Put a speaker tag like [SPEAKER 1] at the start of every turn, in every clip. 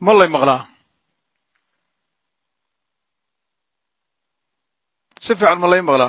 [SPEAKER 1] ma lay maqlaa si fiican ma lay maqlaa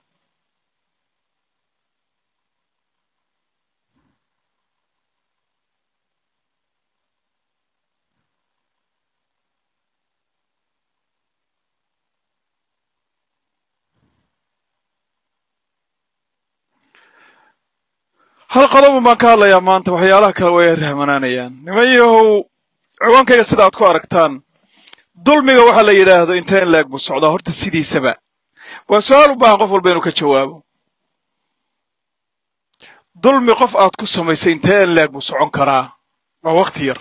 [SPEAKER 1] hal qodoban baan ka hadlayaa maanta waxyaalaha kale way rahmanaanayaan niman yahow ciwaankayga sida aad ku aragtaan dulmiga waxaa la yidhaahdo intee in laeg buu socdaa horta sidiisaba waa su-aal u baahan qof walba inuu ka jawaabo dulmi qof aad ku samaysay intee in leeg buu socon karaa waa wakti yar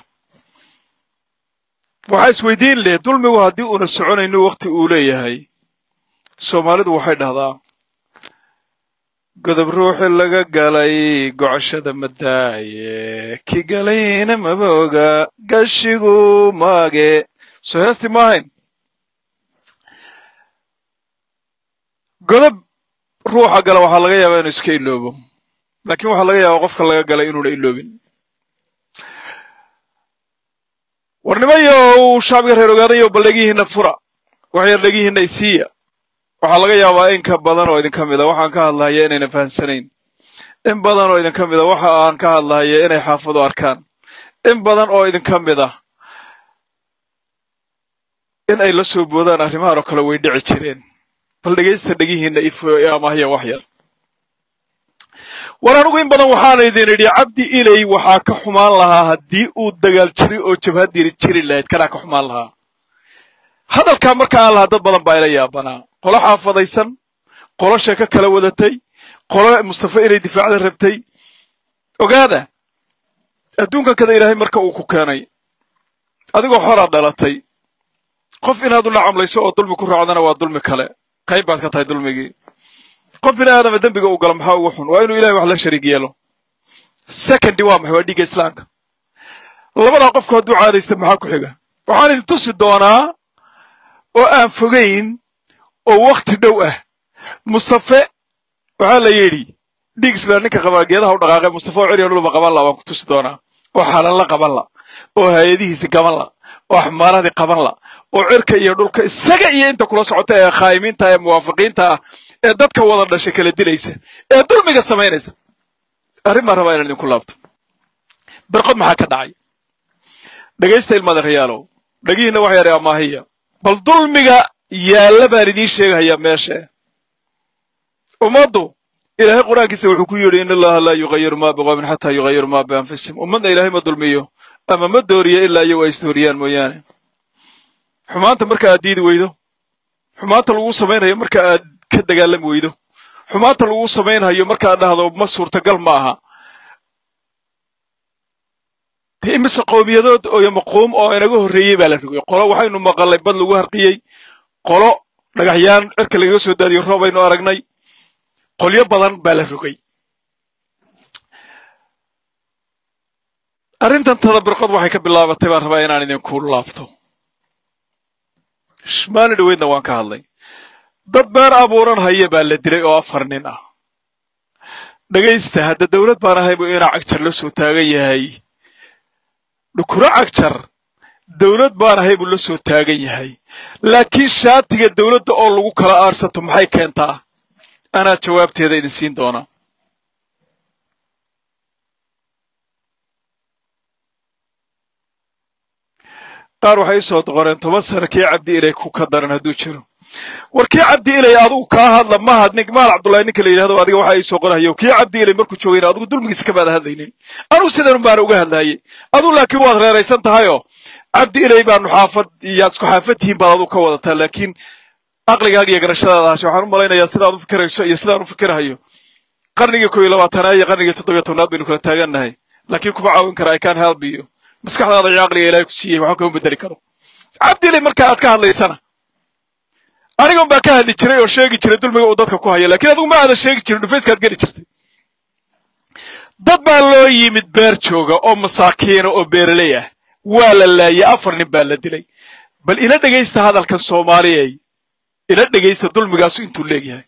[SPEAKER 1] waxaa isweydiin leh dulmigu haddii uuna soconayno wakti uu leeyahay soomaalidu waxay dhahdaa godob ruuxi laga galay gocashada madaaye ki galayna maba oga gashigu maage soo heesti ma ahayn godob ruuxa gala waxaa laga yaabaa inuu iska iloobo laakiin waxaa laga yaabaa qofka laga galay inuuna iloobin war nimanyow shacbiga reer ogaadayo bal dhegihiinna fura wax yar dhegihiinna isiiya waxaa laga yaabaa in ka badan oo idinka mida waxaan ka hadlahaya inayna fahamsanayn in badan oo idinka mida waxa aan ka hadlahaya inay xaafadu arkaan in badan oo idinka mida in ay la soo boodaan arrimahan oo kale way dhici jireen bal dhegaysta dhegihiinna ifo amahya wax yar war anigu in badan waxaana idin idhi cabdi ilay waxaa ka xumaan lahaa haddii uu dagaal jiri oo jabhadiri jiri lahayd kanaa ka xumaan lahaa hadalkaa marka aan lahaa dad badan baa ila yaabanaa qolo xaafadaysan qolo sheeko kala wadatay qolo mustafa inay difaacda rabtay ogaada adduunkan kada ilaahay marka uu ku keenay adigoo xoraad dhalatay qof inaad ula camlayso oo dulmi ku raacdana waa dulmi kale qayb baad ka tahay dulmigii qof bini aadama dembiga uu galo maxaa ugu xun waa inuu ilahay wax la shariig yeelo secondi waa maxay waa dhiigga islaamka labadaa qofku hadduu caadaysta maxaa ku xiga waxaan idin tusi doonaa oo aan fogayn oo wakhti dhow ah mustafe waxaa la yidhi dhiig islaan ninka qabaa geedaha u dhaqaaqay mustafe oo ceriya dhulba qaban la baan ku tusi doonaa oo xalanla qaban la oo hay-adihiisi qaban la oo axmaaradii qaban la oo cirka iyo dhulka isaga iyo inta kula socota ee khaa'imiinta ee muwaafiqiinta ah ee dadka wada dhashay kala dilaysa ee dulmiga samaynaysa arrin baan rabaa inaan idinku laabto birqod maxaa ka dhacay dhegaysta ilmaada rayaalow dhegihiinna wax yare amaahiya bal dulmiga yaalla baan idiin sheegahayaa meesha ummaddu ilaahay qur-aankiisa wuxuu ku yidhi in allaha laa yugayiru maa biqoomin xataa yugayiru maa bianfusihim ummadna ilaahay ma dulmiyo ama ma dooriyo ilaa iyagu ay isdooriyaan mooyaane xumaanta marka aad diidi weydo xumaanta lagu samaynayo marka aad ka dagaalami weydo xumaanta lagu samaynhayo markaad dhahdo ma suurtagal ma aha dee imise qowmiyadood oo maquum oo inaga horreeyey baa la rogay qolo waxaynu maqalnay bad lagu harqiyey qolo dhagaxyaan cirka lagaga soo daadiyo roob aynu aragnay qolyo badan baa la rogay arrintan tadabirqod waxay ka bilaabatay baan rabaa inaan idinku laabto maalin dhaweydna waan ka hadlay dad beer abuuran haya baa la dilay oo afar nin ah dhegaysta hadda dawlad baan ahay buu inaa cagjar la soo taagan yahay dhukuro cagjar dawlad baan ahay buu la soo taagan yahay laakiin shaatiga dawladda oo lagu kala aarsato maxay keentaa anaa jawaabteeda idin siin doona qaar waxay isoo doqoreen toban sano kii cabdi ilay ku ka daran hadduu jiro war kii cabdi ilay adugu kaa hadla mahad nin maal cabdullahi ninka la yidhahdo adiga waxa ii soo qorahayo kii cabdi ilay markuu joogayna adigu dulmigiisa kamaada hadlaynin anugu sidan baana uga hadlaayey aduu laakiin waad reeraysan tahayoo cabdi ilay baanu xaafad iyaad isku xaafad tihiin baad adigu ka wadataa laakiin aqligaaga iyo garashadaada hashe waxaan u malaynayaa sidaad u fikirayso iyo sidaan u fikirahayo qarnigii koo iyo labaatanaad iyo qarnigii toddobiyo tobnaad baynu kala taagannahay laakiin kuma caawin kara i can help you maskaxdaada iyo caqliga ilaahay ku siiyey waxba kama bedeli karo cabdi ilay marka aad ka hadlaysana anigan baa ka hadli jiray oo sheegi jiray dulmiga uu dadka ku hayo lakiin adigu ma aadan sheegi jirin dhufayskaad geli jirtay dad baa loo yimid beer jooga oo masaakiina oo beeraley ah waa la laayay afar nin baa la dilay bal ila dhegaysta hadalkan soomaaliyay ila dhegaysta dulmigaasu intuu leegyahay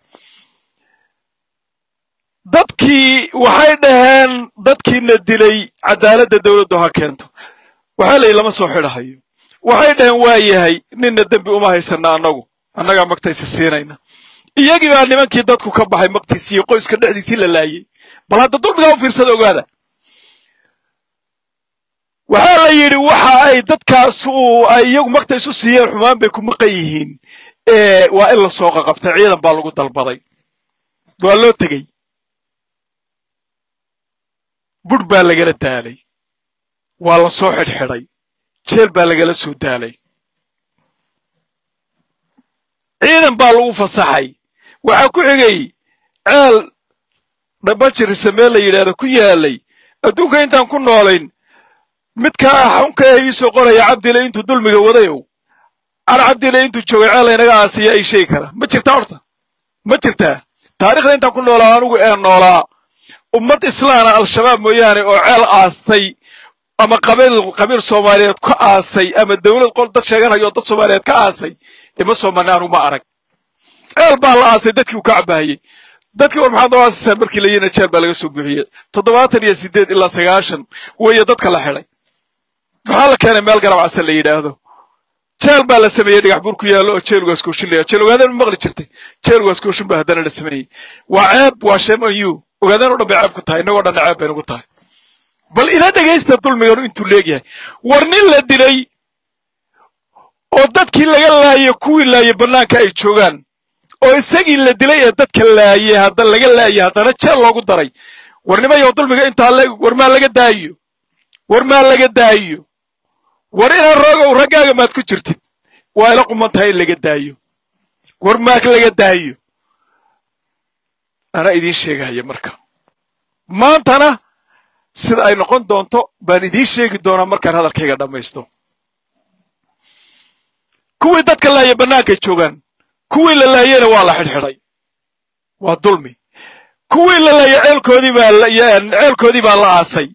[SPEAKER 1] dadkii waxay dhaheen dadkiina dilay cadaaladda dawladdu ha keento waxaa la yidhi lama soo xidhahayo waxay dhaheen waa yahay ninna dembi uma haysana annagu annagaa magtaysi siinayna iyagii baa nimankii dadku ka baxay magtiisii iyo qoyska dhexdiisii la laayey bal hadda dulmigaa u fiirsada ogaada waxaa la yidhi waxa ay dadkaas uu ay iyagu magta isu siiyeen xumaan bay ku maqan yihiin waa in la soo qaqabtay ciidan baa lagu dalbaday waa loo tegey budh baa lagala daalay waa la soo xidhxidhay jeel baa lagala soo daalay ciidan baa lagu fasaxay waxaa ku xigay ceel dhabajirisa meel la yidhaahdo ku yaalay adduunka intaan ku noolayn midkaa xunka ee iisoo qoraya cabdile intuu dulmiga wadayow car cabdile intuu joogay ceel laynaga aasiya ay sheegi kara ma jirtaa horta ma jirtaa taarikhda intaan ku noolaa anugu ee noolaa ummad islaana al-shabaab mooyaane oo ceel aastay ama qabiil qabiil soomaaliyeed ka aasay ama dawlad qol dad sheeganayo dad soomaaliyeed ka aasay ima soo marnay anugu ma arag ceel baa la aasay dadkii uu ka cabaayey dadkii war maxaad noo aasaysaa markii la yina jeel baa laga soo buuxiyey toddobaatan iyo siddeed ilaa sagaashan weeye dadka la xidhay maxaa la keenay meel garab casa la yidhaahdo jeel baa la sameeyey dhagax buur ku yaallo oo jeelugaas kooshin layaa jeel ogaadeen ma maqli jirtay jeelugaas kooshin baa haddana la sameeyey waa ceeb waa shame on you ogaadeen o dhan bay ceeb ku tahay innagoo dhanna ceeb bay nagu tahay bal ila dhegaysta dulmiganu intuu leegyahay war nin la dilay oo dadkii laga laayay kuwii laayay bannaanka ay joogaan oo isagii la dilay ee dadka laayay hadda laga laayay haddana jeel loogu daray war nimayow dulmiga intaa le war maa laga daayiyo war maa laga daayiyo war inaan roogow raggaaga maad ku jirtid waa ila quman tahay in laga daayo war maag laga daayo anaa idiin sheegahaya marka maantana sida ay noqon doonto baan idiin sheegi doonaa markaan hadalkayga dhammaysto kuwii dadka laaya bannaankay joogaan kuwii la laayeyna waa la xidhxidhay waa dulmi kuwii la laayay ceelkoodii baa ceelkoodii baa la aasay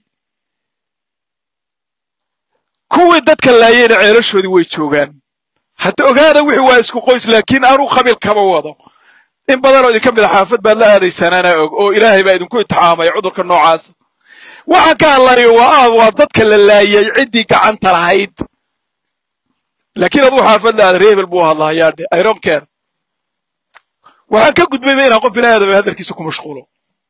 [SPEAKER 1] kuwii dadka laayeyna ceelashoodii way joogaan hadda ogaada wixii waa isku qoys laakiin anuu qabiil kama wado in badanoo idinka mid a xaafad baad la aadaysaan anaa og oo ilaahay baa idinku itixaamay cudurka noocaas waxaan ka hadlanayo waa waa dadka la laayay ciddii gacanta lahayd laakiin aduu xaafad la aada reebel buu hadlahayaadhe iron care waxaan ka gudbayba inaan qof ilaahadaba hadalkiisa ku mashquulo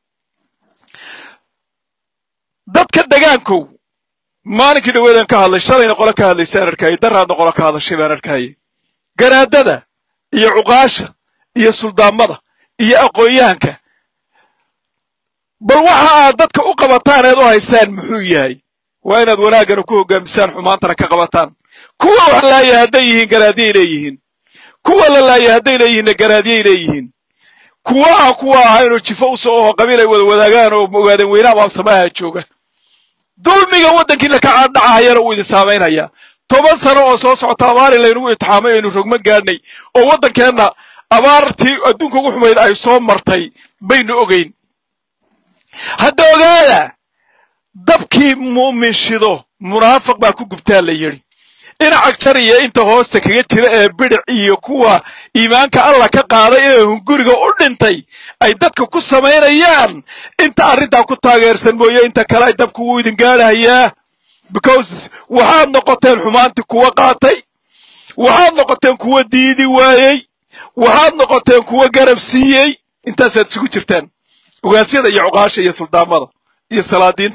[SPEAKER 1] dadka degaankow maalinkii dhaweedaan ka hadlay shalayna qole ka hadlaysaan arkayay daraadna qole ka hadashay baan arkayay garaadada iyo cuqaasha iyo suldaamada iyo aqoonyahanka bal waxa aad dadka u qabataan eed u haysaan muxuu yahay waa inaad wanaaggana ku hoggaamisaan xumaantana ka qabataan kuwa wax laaya hadday yihiin garaadyay leeyihiin kuwa la laaya hadday leeyihiinna garaadyay leeyihiin kuwa aan kuwa ahaynoo jifo u soo oho qabiil ay wada wadaagaan oo ogaadeen weynaha maabsamaha jooga dulmiga waddankiina ka caadhacahayana uu idin saamaynhayaa toban sano oo soo socota abaari laynagu itixaamay aynu rogma gaadhnay oo waddankeenna abaartii adduunka ugu xumayd ay soo martay baynu ogayn hadda ogaada dabkii mu'min shido munaafiq baa ku gubtaa la yidhi dhinaca jar iyo inta hoosta kaga jira ee bidhic iyo kuwa iimaanka allah ka qaaday ee hunguriga u dhintay ay dadka ku samaynayaan inta arrintaa ku taageersan mooye inta kale ay dabku wuu idin gaadhayaa because waxaad noqoteen xumaantii kuwa qaatay waxaad noqoteen kuwa diidi waayey waxaad noqoteen kuwa garab siiyey intaasaad isugu jirtaan ogaasyada iyo cuqaasha iyo suldaamada iyo salaadiinta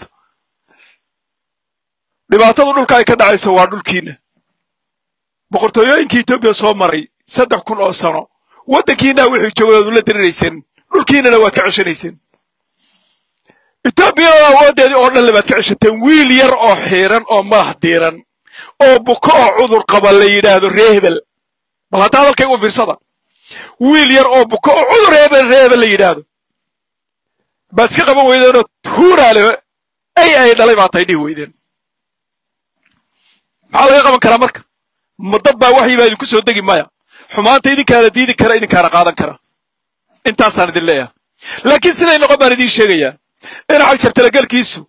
[SPEAKER 1] dhibaatadu dhulka ay ka dhacayso waa dhulkiina boqortooyooyinkii etoobiya soo maray saddex kun oo sano waddankiinaa wixii joogay oad ula dirirayseen dhulkiinana waad ka ceshanayseen etoobiyana awooddeedii oo dhan le baad ka ceshateen wiil yar oo xiiran oo madax diiran oo buko oo cudur qaba la yidhaahdo ree hebel bal hadda hadalkay u fiirsada wiil yar oo buko oo cudur hebel ree hebel la yidhaahdo baad iska qaban weydeenoo huuraale ay ay dhalay baa tay dhihi weydeen maxaa laga qaban karaa marka ma dad baa waxyi baa idinku soo degi maya xumaanta idinkaana diidi kara idinkaana qaadan kara intaasaan idin leeyahay laakiin siday noqon baan idiin sheegayaa dhinaca jartalagelkiisu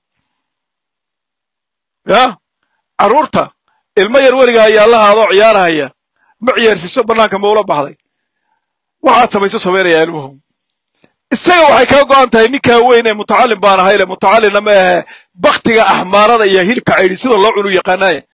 [SPEAKER 1] ya carruurta ilmo yar weliga ayaa la haadoo ciyaarahaya ma ciyaarsiiso bannaanka ma ula baxday waxaad samayso samaynayaa ilmuhu isaga waxay kaa go'an tahay ninkaa weyn ee mutacallim baan ahayle mutacallimna ma ahe baktiga axmaarada iyo hilibka caydhi sida loo cunu yaqaanaaye